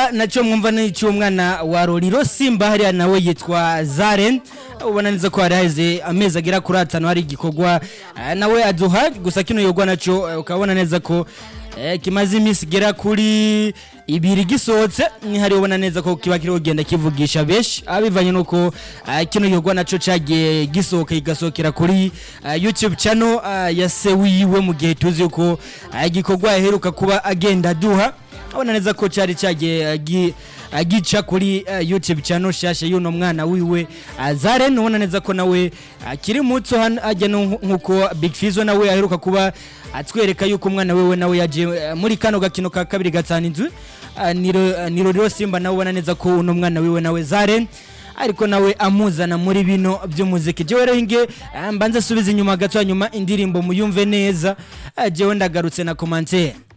hariya nacyo mwumva ni icy'umwana wa roriro simba hariya nawe yitwa zaren ubona neza ko hari haheze amezi agera kuri atanu hari igikorwa eh, nawe aduha gusa kino yogwa nacyo eh, ukabona neza ko eh, kimaze iminsi igera kuri ibiri gisohotse ni hari ubona neza ko kiba kiri kugenda kivugisha benshi abivanye nuko eh, kino yogwa nacyo cyagiye gisohoka kigasohokera kuri eh, youtube channel eh, ya se wiwe mu gihe tuzi yuko eh, igikorwa yaheruka kuba agenda aduha abona neza ko cyari cyagiye agi- agica kuri uh, youtube channel shasha y'uno mwana wiwe uh, zaren ubona neza ko nawe akiri muto hano ajya no nk- nkuko big fizo nawe aheruka kuba atwereka yuko umwana wiwe nawe yaje uh, muri kano gakino ka kabiri gatanu inzu uh, niro uh, niro rero simba nawe ubona neza ko uno mwana wiwe nawe zaren ariko nawe amuzana muri bino by'umuziki jewe rero inge uh, mbanze subiza inyuma gato hanyuma indirimbo muyumve neza uh, jewe ndagarutse na commentaire